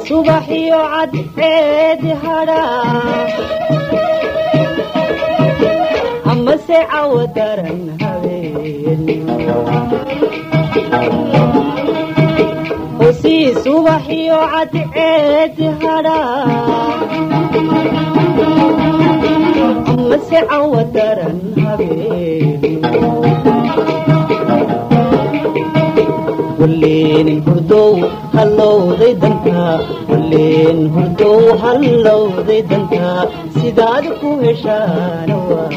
subaxiyo cadceedi hadhaa amase cawo daran habeen hosii subaxiyo cadceedi hadhaa amase cawo daran habeen walleen hurdow hallowday dantaa walleen hurdow hallowday dantaa sidaad ku heshaana waa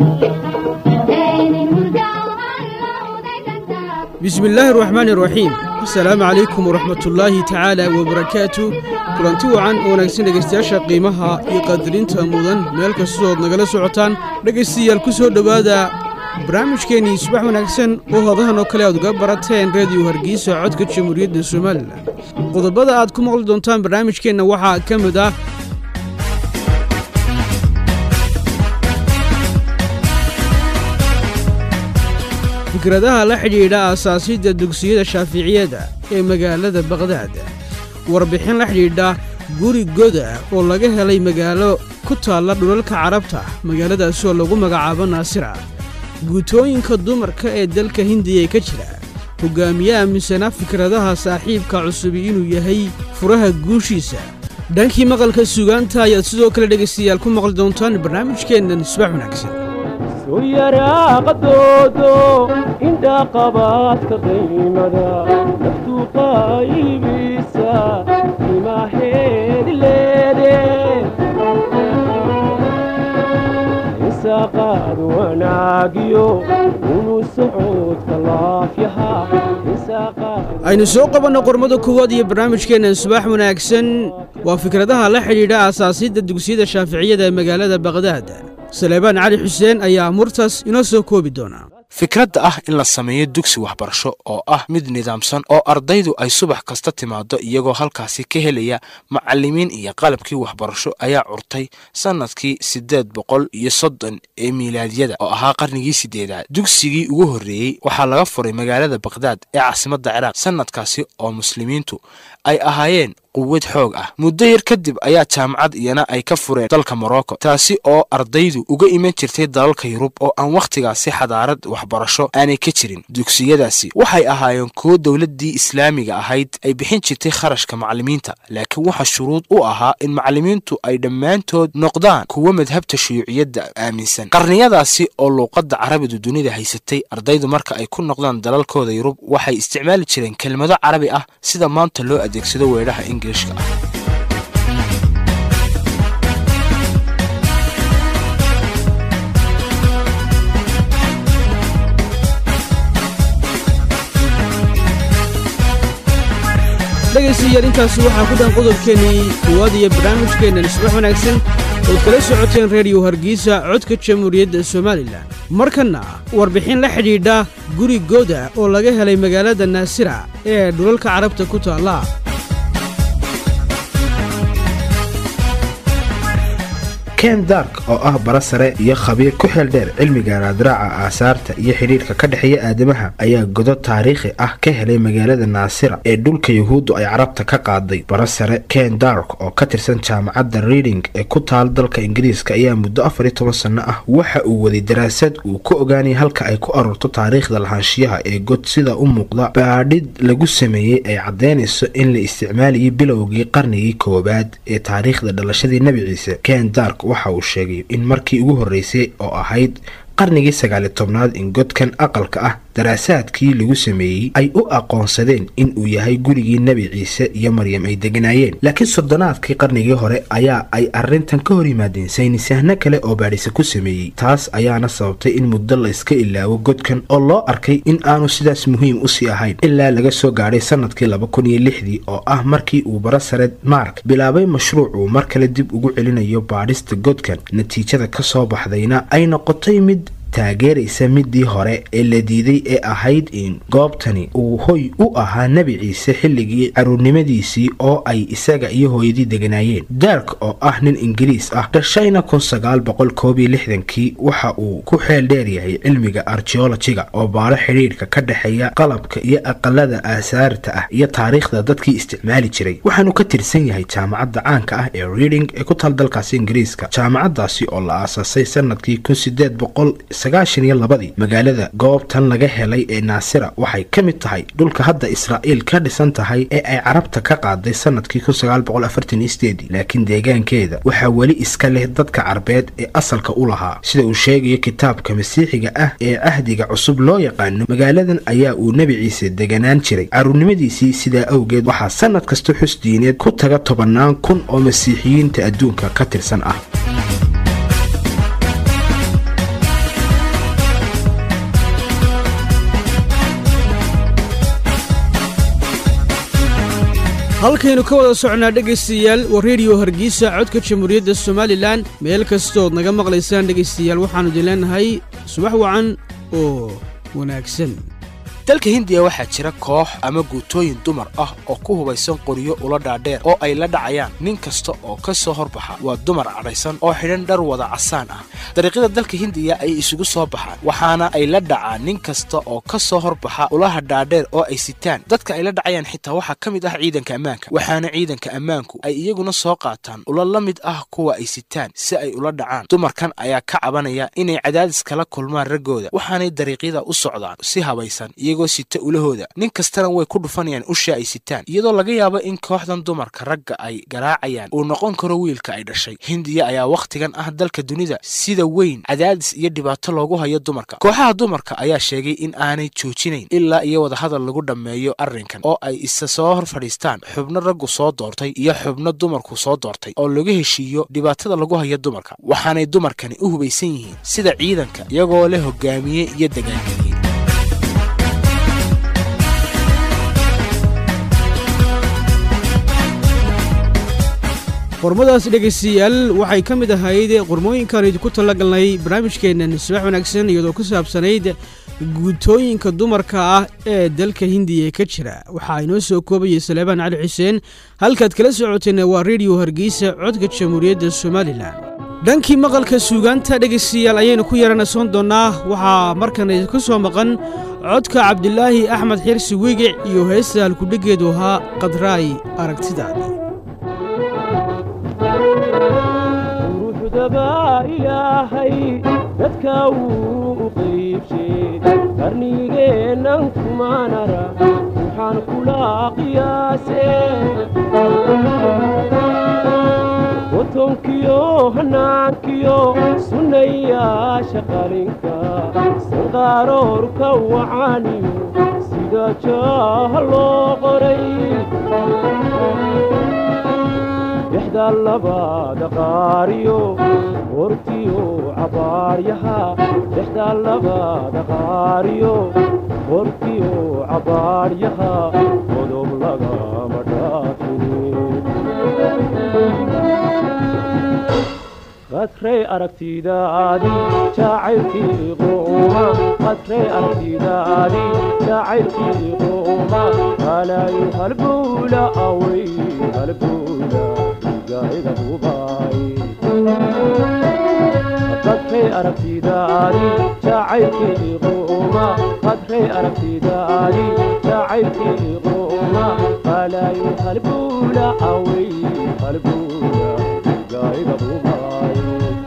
bismi illaahi araxmaani araxiim assalaamu calaykum waraxmatullaahi tacaala wabarakaatu kulanti wacan oo wanaagsan dhegaystayaasha qiimaha iyo qaadirinta mudan meel kastood nagala socotaan dhegaystayaal ku soo dhowaada barnaamijkeennii subax wanaagsan oo hodahan oo kale aad uga barateen rediyo hargeysa codka jamhuuriyadda somalilan qodobada aad ku maqli doontaan barnaamijkeenna waxaa ka mid ah fikradaha la xidhiidha aasaasidda dugsiyada shaaficiyada ee magaalada baqhdaad warbixin la xidhiidha guri goda oo laga helay magaalo ku taalla dhulalka carabta magaaladaasi oo lagu magacaabo naasira guutooyinka dumarka ee dalka hindiya ka jira hogaamiye aaminsanaa fikradaha saaxiibka cusubi inuu yahay furaha guushiisa dhankii maqalka sugaanta ayaad sidoo kale dhegaystayaal ku maqli doontaan barnaamijkeennan subax wanaagsan suyaraaqadoodo indhaqabaadka qiimada naftu qaybisa imaheedi leede isaaqaad wanaagiyo unu socodka laafyaha aynu soo qabanno qormada koowaad iyo barnaamijkeennan subax wanaagsan waa fikradaha la xidhiidha aasaasidda dugsiyada shaaficiyada ee magaalada baqhdaad saleebaan cali xuseen ayaa murtaas inoo soo koobi doonaa fikradda ah in la sameeyo dugsi waxbarasho oo ah mid nidaamsan oo ardaydu ay subax kasta timaado iyagoo halkaasi ka helaya macallimiin iyo qalabkii waxbarasho ayaa curtay sannadkii siddeed boqol iyo soddon ee miilaadyada oo ahaa qarnigii siddeedaad dugsigii ugu horreeyey waxaa laga furay magaalada bakhdad ee caasimadda ciraaq sannadkaasi oo muslimiintu ay ahaayeen quwad xoog ah muddo yar kadib ayaa jaamacad iyana ay ka fureen dalka morocco taasi oo ardaydu uga iman jirtay dalalka yurub oo aan wakhtigaasi xadaarad waxbarasho aanay ka jirin dugsiyadaasi waxay ahaayeen kuwo dowladdii islaamiga ahayd ay bixin jirtay kharashka macallimiinta laakiin waxaa shuruud u ahaa in macallimiintu ay dhammaantood noqdaan kuwo madhabta shuyuuciyadda aaminsan qarniyadaasi oo luuqadda carabidu dunida haysatay ardaydu marka ay ku noqdaan dalalkooda yurub waxay isticmaali jireen kelmado carabi ah sida maanta loo adeegsado weedhaha ingilishka ah dhegaystayaal intaasi waxaa ku dhan qodobkeennii koowaad iyo barnaamijkeennan subax wanaagsan ood kala socoteen rediyo hargeysa codka jamhuuriyadda somalilan markanna warbixin la xidhiidha guri goda oo laga helay magaalada naasira ee dhulalka carabta ku taalla ken dark oo ah bara sare iyo khabiir ku xeel dheer cilmiga raadraaca aasaarta iyo xidhiidhka ka dhexeeya aadamaha ayaa godo taariikhi ah ka helay magaalada naasira ee dhulka yuhuuddu ay carabta ka qaaday bara sare ken dark oo ka tirsan jaamacadda reading ee ku taal dalka ingiriiska ayaa muddo afar iyo toban sanno ah waxa uu waday daraasad uu ku ogaanaya halka ay ku aroorto taariikhda lahaanshiyaha ee god sida u muuqda baadhid lagu sameeyey ay caddaynayso in la isticmaalayay bilowgii qarnigii koowaad ee taariikhda dhalashadii nebi ciise ken dark waxa uu sheegay in markii ugu horreysay oo ahayd qarnigii sagaali tobnaad in godkan aqalka ah daraasaadkii lagu sameeyey ay u aqoonsadeen in uu yahay gurigii nebi ciise iyo maryam ay deganaayeen laakiin soddonaadkii qarnigii hore ayaa ay arrintan ka hor yimaadeen saynisahno kale oo baadhise ku sameeyey taas ayaana sababtay in muddo la iska ilaawo godkan oo loo arkay in aanu sidaas muhiim usii ahayn ilaa laga soo gaadhay sannadkii laba kun iyo lixdii oo ah markii uu bara sare mark bilaabay mashruuc uu mar kale dib ugu celinayo baadhista godkan natiijada ka soo baxdayna ay noqotay mid taageeraysa midii hore ee la diiday ee ahayd in goobtani uu hoy u ahaa nebi ciise xilligii caruurnimadiisii oo ay isaga iyo hooyadii deganaayeen dark oo ah nin ingiriis ah dhashayna kii waxa uu ku xeel dheer yahay cilmiga archeologiga oo baaro xidhiidhka ka dhexeeya qalabka iyo aqalada aasaarta ah iyo taariikhda dadkii isticmaali jiray waxaanu ka tirsan yahay jaamacadda caanka ah ee reading ee ku taal dalkaasi ingiriiska jaamacadaasi oo la aasaasay sanadkii ii magaalada goobtan laga helay ee naasira waxay ka mid tahay dhulka hadda israa'iil ka dhisan tahay ee ay carabta ka qaaday sanadkii laakiin deegaankeeda waxaa weli iska leh dadka carbeed ee asalka u lahaa sida uu sheegayo kitaabka masiixiga ah ee cahdiga cusub loo yaqaano magaaladan ayaa uu nebi ciise deganaan jiray caruurnimadiisii sidaa awgeed waxaa sanad kasta xus diineed ku taga tobannaan kun oo masiixiyiinta adduunka ka tirsan ah halkaynu ka wada socnaa dhegaystayaal waa rediyo hargeysa codka jamhuuriyadda somalilan meel kastood naga maqlaysaan dhegaystayaal waxaannu idin leenahay subax wacan oo wanaagsan dalka hindiya waxaa jira koox ama guutooyin dumar ah oo ku hubaysan qoryo ula dhaadheer oo ay la dhacayaan nin kasta oo ka soo horbaxa waa dumar cadhaysan oo xidhan dhar wada casaan ah dariiqyada dalka hindiya ay isugu soo baxaan waxaana ay la dhacaan nin kasta oo ka soo horbaxa ulaha dhaadheer oo ay sitaan dadka ay la dhacayaan xitaa waxaa ka mid ah ciidanka ammaanka waxaana ciidanka ammaanku ay iyaguna soo qaataan ula la mid ah kuwa ay sitaan si ay ula dhacaan dumarkan ayaa ka cabanaya inay cadaadis kala kulmaan raggooda waxaanay dariiqyada u socdaan si habaysan iyagoo sita ulahooda nin kastana way ku dhufanayaan usha ay sitaan iyadoo laga yaabo in kooxdan dumarka ragga ay garaacayaan uu noqon karo wiilka ay dhashay hindiya ayaa wakhtigan ah dalka dunida sida weyn cadaadis iyo dhibaato loogu hayo dumarka kooxaha dumarka ayaa sheegay in aanay joojinayn ilaa iyo wadahadal lagu dhammeeyo arrinkan oo ay isa soo hor fadhiistaan xubno raggu soo doortay iyo xubno dumarku soo doortay oo laga heshiiyo dhibaatada lagu hayo dumarka waxaanay dumarkani u hubaysan yihiin sida ciidanka iyagoo leh hogaamiye iyo dagaalgeliye qormadaas dhegaystayaal waxay ka mid ahayd qormooyinkaan idinku talagalnay barnaamijkeennan subax wanaagsan iyadoo ku saabsanayd guutooyinka dumarka ah ee dalka hindiya ka jira waxaa inoo soo koobayay saleebaan cali xuseen halkaad kala socoteenna waa rediyo hargeysa codka jamhuuriyadda somalilan dhankii maqalka suugaanta dhegaystayaal ayaynu ku yaranasoon doonnaa waxaa markan idinku soo maqan codka cabdilaahi axmed xirsi wigic iyo heesta halkudheggeedu ahaa qadraay aragtidaadii ruuxdabaa ilaahay dadka wuu u qaybshay qarnigeennan kumaanara waxaan kula qiyaase watonkiyo hanaankiyo sunnayaasha qalinka sanqaaroorka wacaaniyo sida jaaha loo qoray dhexda labada qaariyo hortiyo cabaaryaha dhexda labada qaariyo hortiyo cabaaryaha qodob lagama dhaafin qadray aragtidaadii jacaylkii quuma qadray aragtidaadii jacaylkii quuma halaayo halbuula away halbuula qadray aragtidaadii jacaylkii quuma qadray aragtidaadii jacaylkii quuma halaayo halbuula away halbuula gaayga bubaay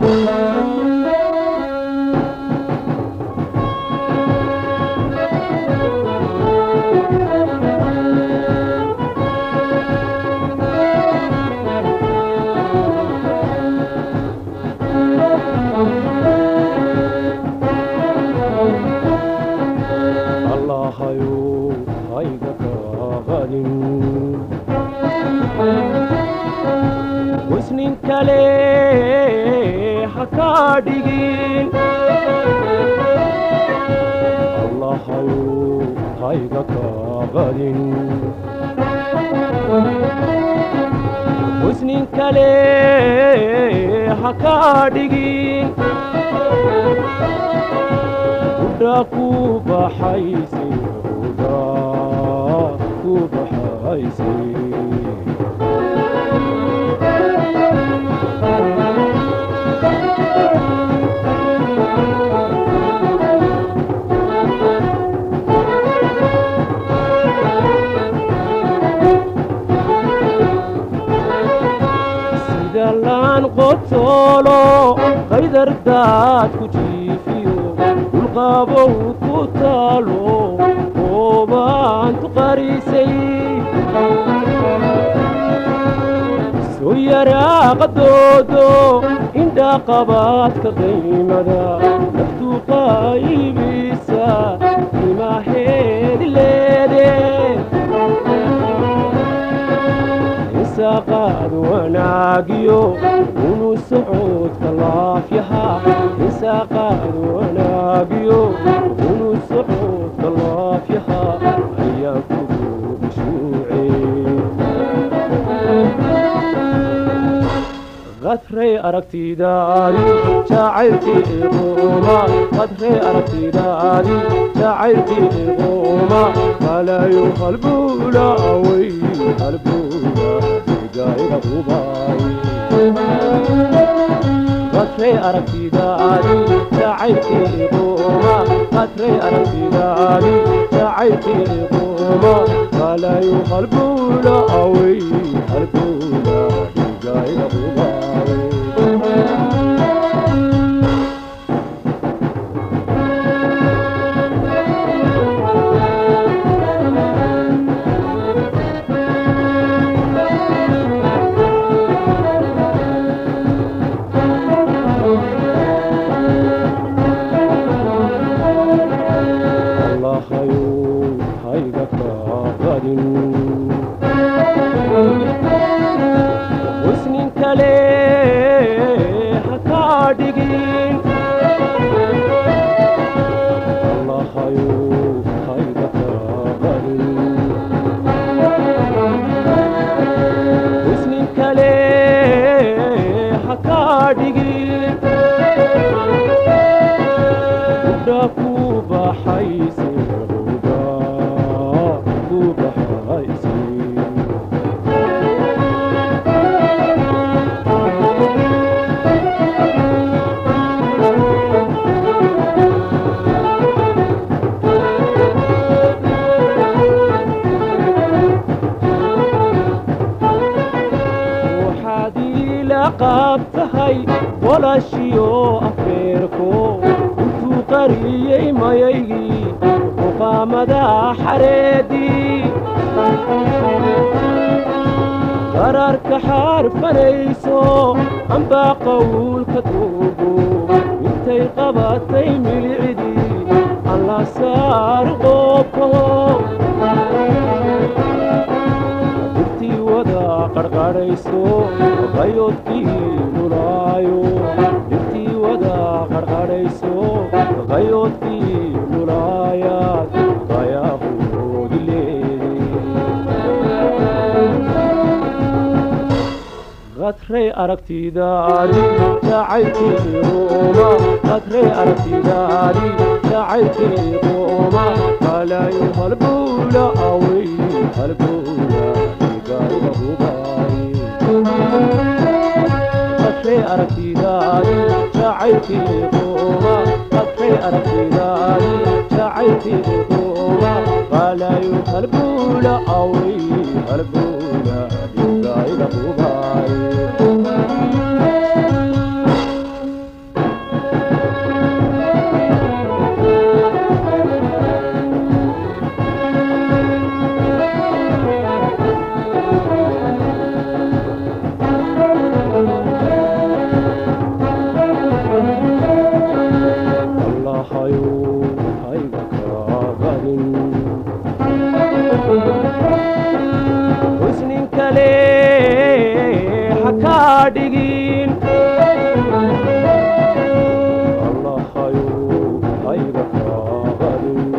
wisnin kale ha kaa dhigin allahayu hayga kaa qadin husnin kale ha ka dhigin udha ku baxayse udha ku baxayse sida laan qotoolo qaydardaad ku jiifiyo dulqaabow ku taalo oobaantu qarisay soo yaraaqadoodo indhaqabaadka qaymada naftu qaybisa imaheedi leede isaaqaad wanaagiyo unu socodka laafyaha isaaqaad wanaagiyo unu socodka laafyaha ayaa kugu bishuuce qadray aragtidaadi jacaylkii iquuma qadray aragtidaadi jacaylkii iquuma falayu halbuula away halbuula igayga ubaay qadray aragtidaadi jacaylkii iquuma qadray aragtidaadi jacaylkii iquuma falayu halbuula away halbuula igayga ubaay allahayow hayga kaaqadin husnin kale ha kaa dhigin allahayow hayga kaaqadin husnin kale ha kaa dhigin udha ku baxayse udha ku baxayse waxaad iila qaab tahay walashiyo afeerko intuu qariyey mayaygii muqaamada xareedii qararka xaarfanayso ambaa qawlka tuugo intay qabatay milicdii alla saar qoobko dirtii wada qarqadhayso qayoodkii lulaayo dirtii wada qarqadhayso qayoodkii lulaayaad qayaaqoodi qadray aragtidaadi jacaylkii quuma qadray aragtidaadi jacaylkii quuma falayu halbuula away halbuula igayga hubaay qadray aragtidaadi jacaylkii quuma qadray aragtidaadi jacaylkii quuma falayu halbuula away halbuula igayga hubaay allahayow hayga kaaqadin husnin kale ha kaa dhigin allahayow hayga kaaqadin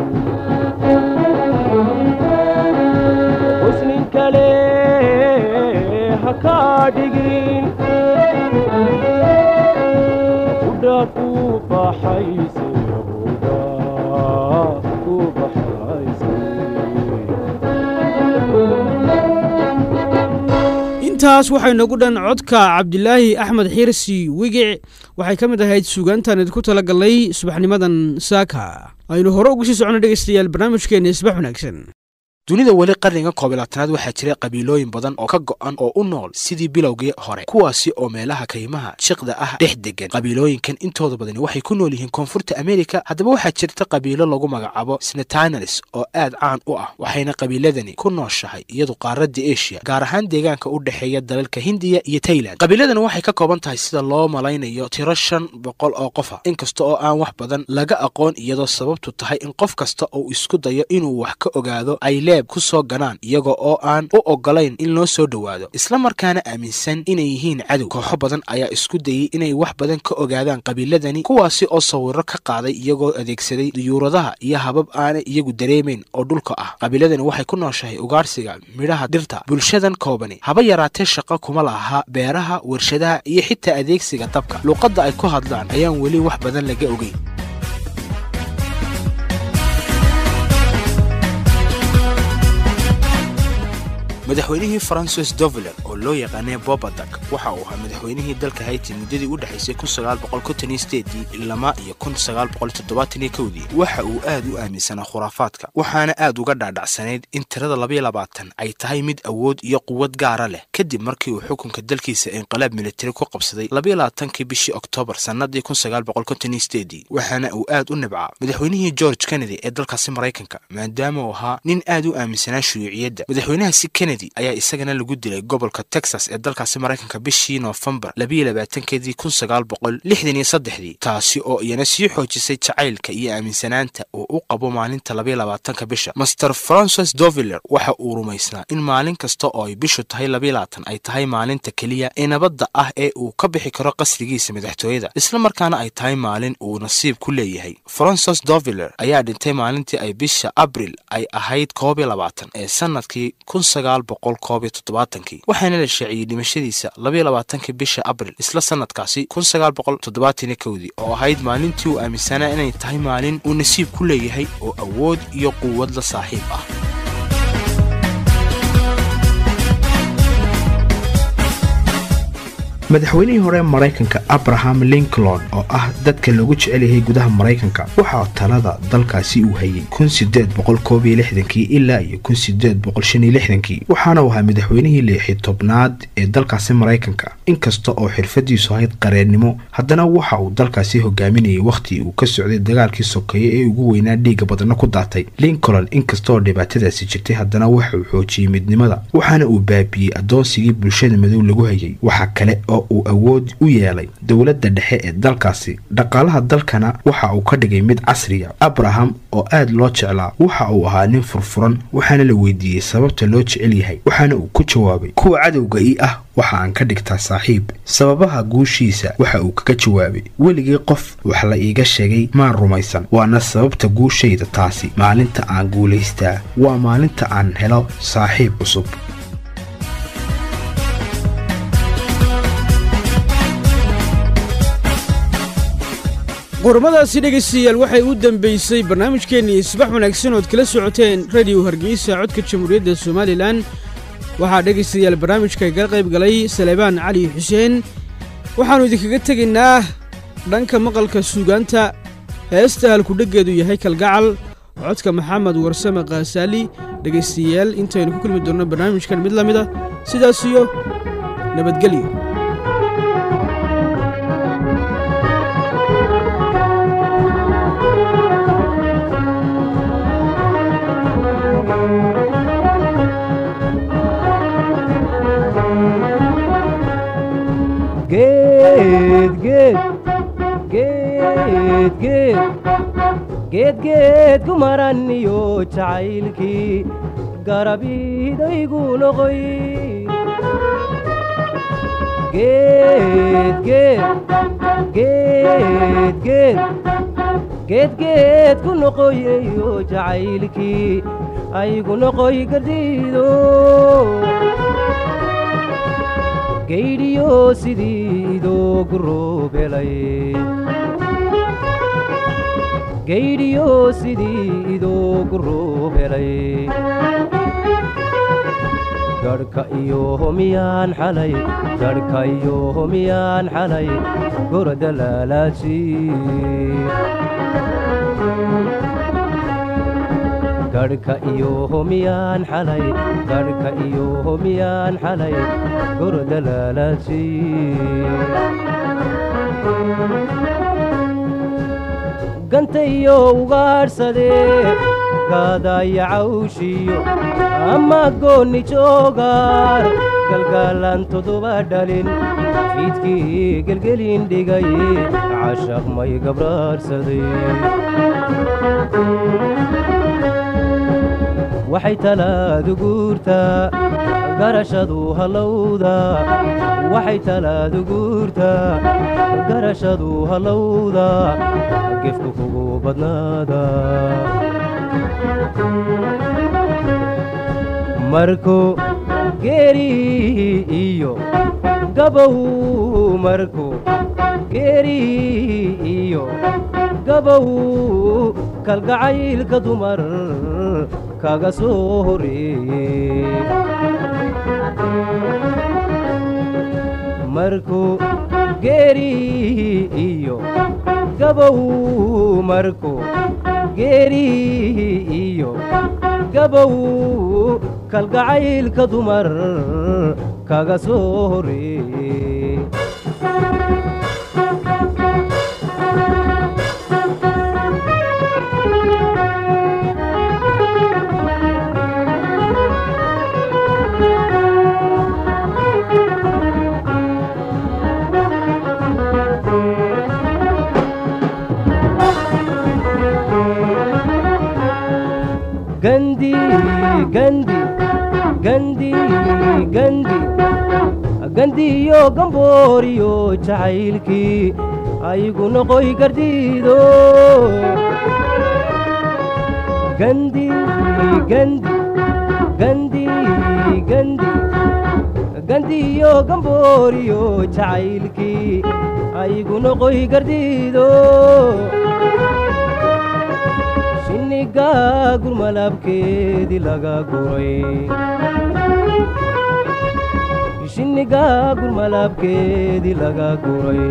husnin kale ha kaa dhigin dhigin udha ku baxayse udha ku baxayse intaas waxay nagu dhan codka cabdilaahi axmed xirsi wigic waxay ka mid ahayd suugaantan idinku tala galnay subaxnimadan saaka aynu hore ugu sii socono dhegaystayaal barnaamijkeena isbax wanaagsan dunida weli qarniga koob iyo labaatanaad waxaa jira qabiilooyin badan oo ka go'an oo u nool sidii bilowgii hore kuwaasi oo meelaha kaymaha jiqda ah dhex degan qabiilooyinkan intooda badani waxay ku nool yihiin koonfurta amerika haddaba waxaa jirta qabiilo lagu magacaabo snetanelis oo aad caan u ah waxayna qabiiladani ku nooshahay iyadu qaaradda asia gaar ahaan deegaanka u dhexeeya dalalka hindiya iyo tailand qabiiladani waxay ka kooban tahay sida loo malaynayo tiro shan boqol oo qof ah inkasta oo aan wax badan laga aqoon iyadoo sababtu tahay in qof kasta uu isku dayo inuu wax ka ogaado ay leeb ku soo ganaan iyaga oo aan u ogolayn in loo soo dhowaado isla markaana aaminsan inay yihiin cadow kooxo badan ayaa isku dayey inay wax badan ka ogaadaan qabiiladani kuwaasi oo sawiro ka qaaday iyagoo adeegsaday duyuuradaha iyo habab aanay iyagu dareemayn oo dhulka ah qabiiladani waxay ku nooshahay ugaarsiga midhaha dhirta bulshadan koobani haba yaraatee shaqo kuma laha beeraha warshadaha iyo xitaa adeegsiga dabka luuqadda ay ku hadlaan ayaan weli wax badan laga ogeyn madaxweynihii francis doveler oo loo yaqaanay bobadak waxa uu ahaa madaxweynihii dalka hayti muddadii u dhexaysay ilama iyo dii waxa uu aad u aaminsanaa khuraafaadka waxaana aad uga dhaadhacsanayd in tirada labayabaatan ay tahay mid awood iyo quwad gaara leh kadib markii uu xukunka dalkiisa inqilaab militari ku qabsaday labayalabaatankii bishii oktoobar sannadii waxaana uu aad u nibcaa madaxweynihii george kennedy ee dalkaasi maraykanka maadaama uu ahaa nin aad u aaminsanaa shuuciyadda madaxweynahaasi kennedy ayaa isagana lagu dilay gobolka texas ee dalkaasi maraykanka bishii noofembar labayolabaatankeedii kunsagaalboqollixdaniyosaddexdii taasi oo iyana sii xoojisay jacaylka iyo aaminsanaanta uu u qabo maalinta labayolabaatanka bisha master francis doveler waxa uu rumaysnaa in maalin kasta oo ay bishu tahay labayolabaatan ay tahay maalinta keliya ee nabadda ah ee uu ka bixi karo qasrigiisa madaxtooyada isla markaana ay tahay maalin uu nasiib ku leeyahay francis doveler ayaa dhintay maalintii ay bisha abril ay ahayd koob iyo labaatan ee sanadkii waxaana la shaaciyey dhimashadiisa labayolabaatanki bisha abril isla sanadkaasi dii oo ahayd maalintii uu aaminsanaa inay tahay maalin uu nasiib ku leeyahay oo awood iyo quwad la saaxiib ah madaxweynihii hore maraykanka abraham lincoln oo ah dadka lagu jecel yahay gudaha maraykanka waxaa talada dalkaasi uu hayay ilaa iyo waxaana uu ahaa madaxweynihii lixi tobnaad ee dalkaasi maraykanka inkasta oo xirfadiisu ahayd qareennimo haddana waxa uu dalkaasi hogaaminayay wakhtii uu ka socday dagaalkii sokeeye ee ugu weynaa dhiiga badana ku daatay lincoln inkasta oo dhibaatadaasi jirtay haddana waxa uu xoojiyey midnimada waxaana uu baabiyey adoonsigii bulshada madow lagu hayay waxaa kale oo uu awood u yeelay dowladda dhexe ee dalkaasi dhaqaalaha dalkana waxa uu ka dhigay mid casriya abraham oo aad loo jeclaa waxa uu ahaa nin furfuran waxaana la weydiiyey sababta loo jecel yahay waxaana uu ku jawaabay kuwa cadowga ii ah waxa aan ka dhigtaa saaxiib sababaha guushiisa waxa uu kaga jawaabay weligii qof wax la iiga sheegay maan rumaysan waana sababta guushayda taasi maalinta aan guulaystaa waa maalinta aan helo saaxiib cusub qormadaasi dhegaystayaal waxay u dambaysay barnaamijkeennii isbax wanaagsan ood kala socoteen rediyo hargeysa codka jamhuuriyadda somalilan waxaa dhegaystayaal barnaamijka igala qayb galay saleebaan cali xuseen waxaannu idinkaga tegaynaa dhanka maqalka suugaanta heesta halkudheggeedu yahay kalgacal codka maxamed warsame khaasaali dhegaystayaal intaynu ku kulmi doonno barnaamijkan mid la mida sidaas iyo nabadgelyo geed geed geed geed geed geed ku maran iyo jacaylkii garabidaygu noqoy geed geed geed geed geed geed ku noqoy iyo jacaylkii aygu noqoy gardiido gaydhiyo sidii idoogu roobelay gaydhiyo sidii idoogu roobelay garhka iyo homiyaan xalay garhka iyo homiyaan xalay gorda laalaaji garhka iyo homiyaan xalay garhka iyo homiyaan xalay gorda laalaaji ganta iyo ugaadhsadee gaadaya cawshiyo ama goonni joogaar galgaalaan todoba dhalin fiidkii gelgelin dhigay cashaq may gabraarsaday waxay talaadu guurtaa garashadu hallowda waxay talaadu guurtaa garashadu hallowda gefku kugu badnaada markuu geeri iyo gabow markuu geeri iyo gabow kalgacaylka dumar kaga soo horeeye markuu geeri iyo gabow markuu geeri iyo gabow kalgacaylka dumar kaga soo horeeye gandi gandi gandi gandi gandiyo gambooriyo jacaylkii aygu noqoy gardiido gandi gandi gandi gandi gandiyo gambooriyo jacaylkii aygu noqoy gardiido shinniga gurmalabkeedii laga guray shinniga gurmalabkeedii laga guray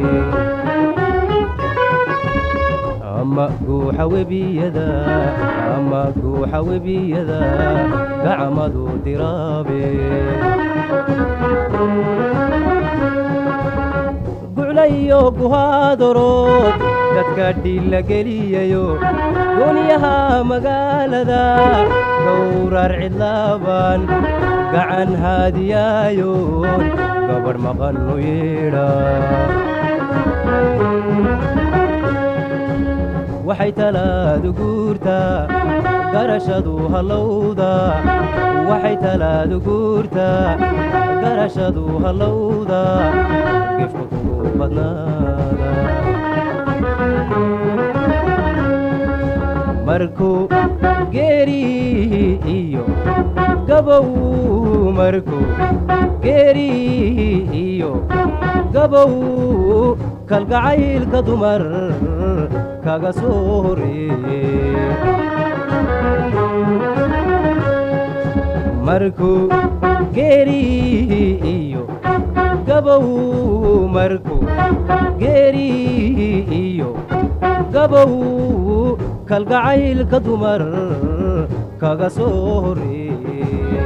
ama guuxa webiyada ama guuxa webiyada gacmadu diraabe guclayo guhaadorood dadka dhilla geliyayo goonyaha magaalada gowrar cidlaaban gacan haadiyaayoon gabadh maqannu yeedha waxay talaadu guurtaa garashadu hallowda waxay talaadu guurtaa garashadu hallowda gefka kugu badnaada markuu geeri iyo gabow markuu geeri iyo gabow kalgacaylka dumar kaga soo horeeye markuu geeri iyo gabow markuu geeri iyo gabow kalgacaylka dumar kaga soo horeeye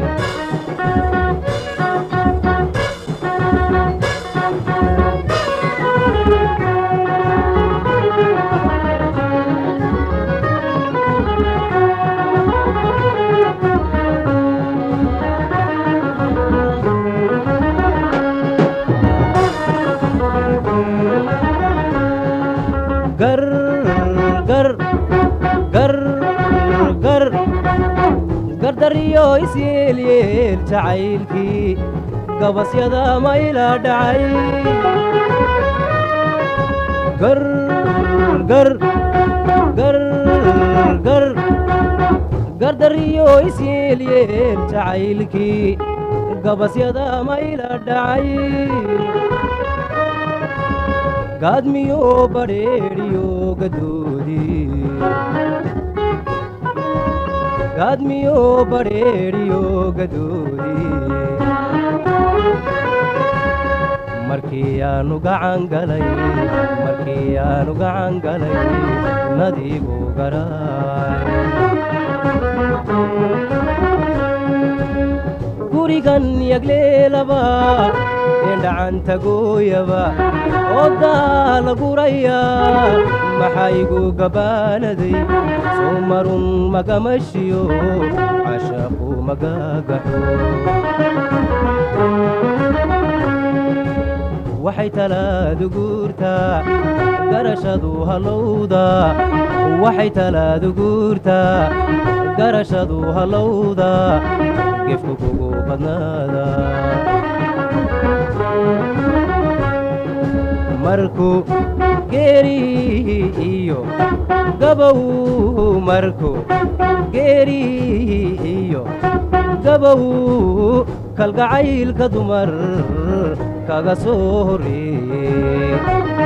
gar gar gar gar gardariyo isyeelyeel jacaylkii gabasyada mayla dhacay gar gar gar gar gardariyo isyeelyeel jacaylkii gabasyada mayla dhacay gaadmiyo badheedhiyo gadoodi gaadmiyo badheedhiyo gadoodi markii aanu gacan galay markii aanu gacan galay nadiigu garaay gurigan yagleelaba eendhacanta gooyaba ooddaa la guraya maxaygu gabaanaday soo marun magamashiyo cashaqu magagaxo waxay talaadu guurtaa garashadu hallowda waxay talaadu guurtaa garashadu hallowda gefku kugu badnaada markuu geeri iyo gabow markuu geeri iyo gabow kalgacaylka dumar kaga soo horreeye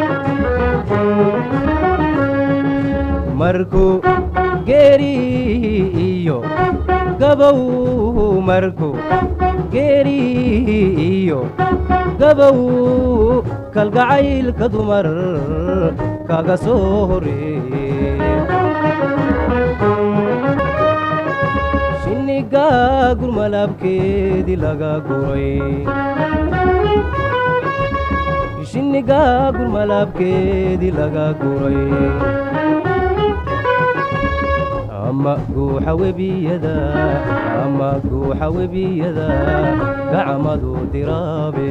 markuu geeri iyo gabow markuu geeri iyo gabow kalgacaylka dumar kaga soo horreeye shinniga gurmalabkeedii laga guray shinniga gurmalabkeedii laga guray ama guuxa webiyada ama guuxa webiyada gacmadu diraabe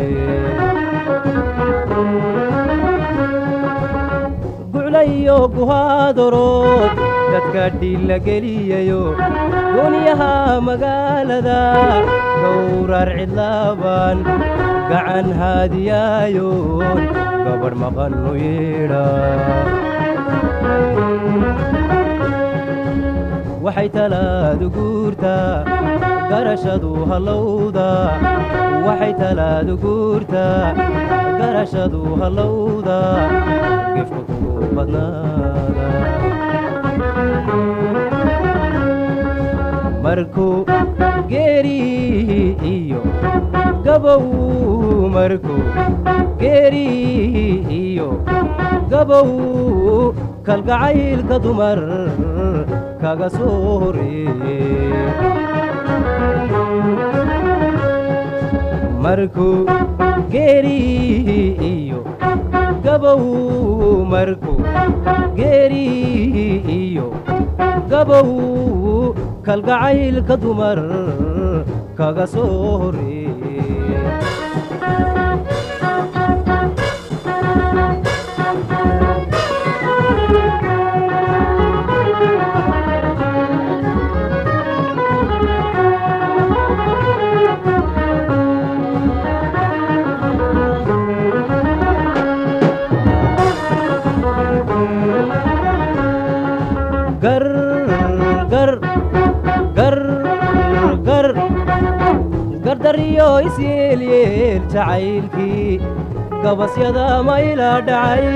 guclayo guhaadorood dadka dhilla geliyayo goonyaha magaalada gowrar cidlaaban gacan haadiyaayoon gabadh maqannu yeedha waxay talaadu guurtaa garashadu hallowda waxay talaadu guurtaa garashadu hallowda gefka kugu badnaada markuu geeri iyo gabow markuu geeri iyo gabow kalgacaylka dumar kaga soo horreeye markuu geeri iyo gabow markuu geeri iyo gabow kalgacaylka dumar kaga soo horreeye gar gar gar gar gardariyo isyeelyeel jacaylkii gabasyada mayla dhacay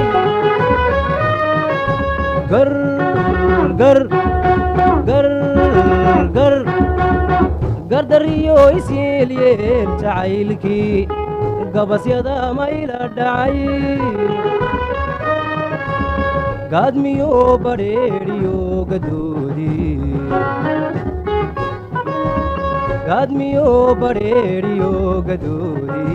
gar gar gar gar gardariyo isyeelyeel jacaylkii gabasyada mayla dhacay gaadmiyo badheedhiyo gadoodi gaadmiyo badheedhiyo gadoodi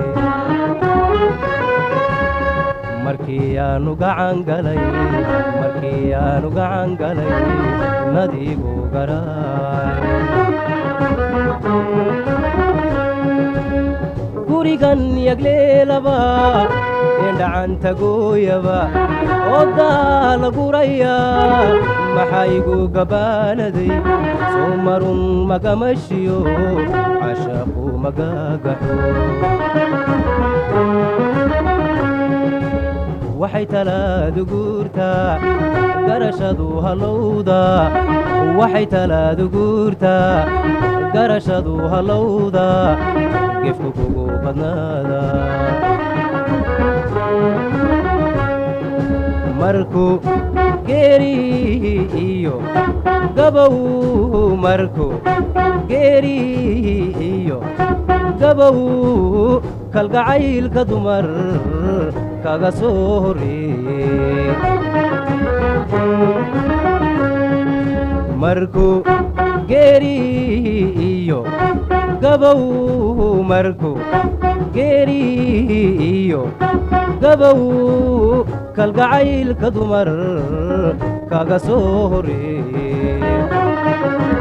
markii aanu gacan galay markii aanu gacan galay nadiigu garaay gurigan yagleelaba eendhacanta gooyaba ooddaa la guraya maxaygu gabaanaday soo marun magamashiyo cashaqu magagaxo waxay talaadu guurtaa garashadu hallowda waxay talaadu guurtaa garashadu hallowda gefku kugu badnaada markuu geeri iyo gabow markuu geeri iyo gabow kalgacaylka dumar kaga soo horreeye markuu geeri iyo gabow markuu geeri iyo gabow kalgacaylka dumar kaga soo horreeye